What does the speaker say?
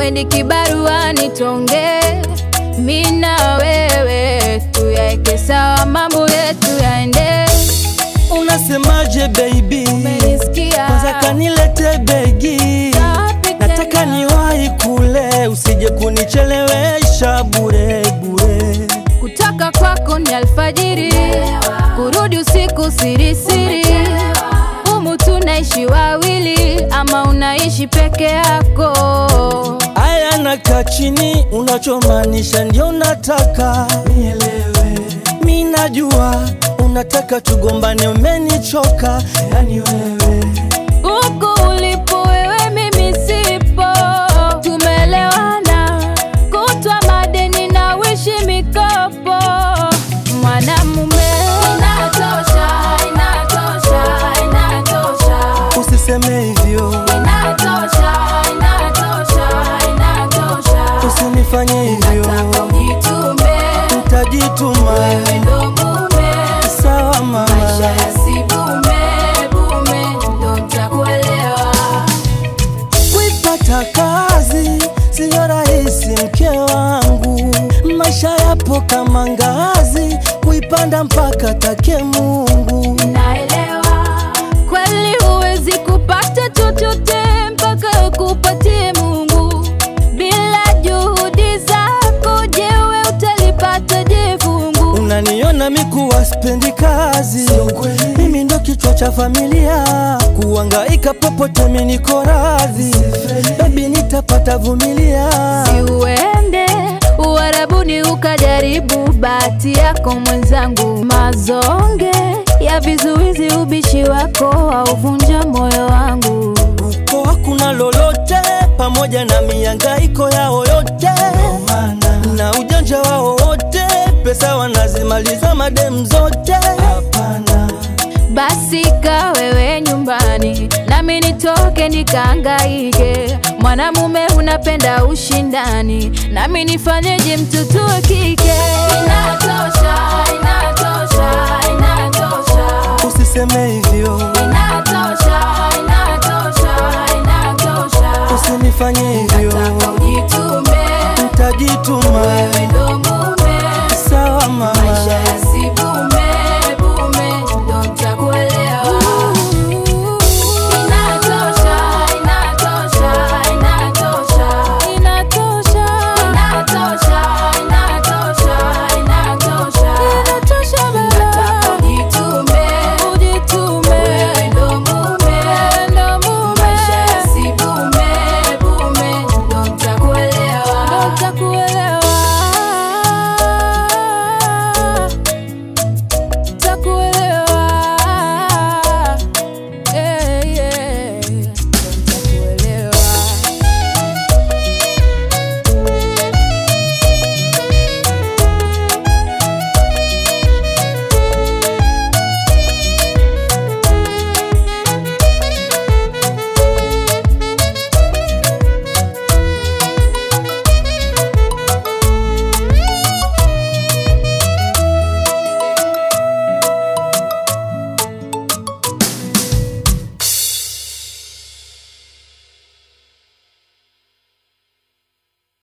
weni kibaruani tonge mi na wewe tuyaeke sawa mambo yetu yaende Unasemaje baby? umenisikia Kwanza kanilete begi, Sapi nataka tena. niwahi kule, usije kunichelewesha bure bure. kutoka kwako ni alfajiri kurudi usiku sirisiri humu tunaishi wawili ama unaishi peke yako Aya, nakaa chini, unachomaanisha ndio nataka nielewe. Mi najua unataka tugombane, umenichoka yani wewe. huku ulipo wewe mimi sipo tumelewana kutwa madeni na wishi mikopo mwanamume inatosha inatosha inatosha Usiseme hivyo, inatosha inatosha inatosha usinifanye hivyo, nataka ujitume nitajituma. wewe ndo mume Sawa mama, maisha yasibume bume ndo ntakuelewa kuipata kazi siyo rahisi, mke wangu. Maisha yapo kama ngazi, kuipanda mpaka take Mungu. naelewa kweli huwezi kupata chochote mpaka kupatie mungu bila juhudi zako jewe utalipata je fungu Unaniona mikuwa spendi kazi, mimi ndo kichwa cha familia, kuangaika popote mimi niko radhi, baby nitapata vumilia. si uende uharabuni ukajaribu bahati yako mwenzangu mazonge ya vizuizi ubishi wako auvunja moyo wangu Uko hakuna lolote, pamoja na miangaiko yao yote na ujanja wao wote, pesa wanazimaliza madem zote. Hapana, basi ka wewe nyumbani nami nitoke nikaangaike mwanamume unapenda ushindani nami nifanyeje mtoto wa kike inatosha inatosha inatosha usiseme hivyo, inatosha inatosha inatosha usinifanye hivyo, nataka ujitume nitajituma. wewe ndo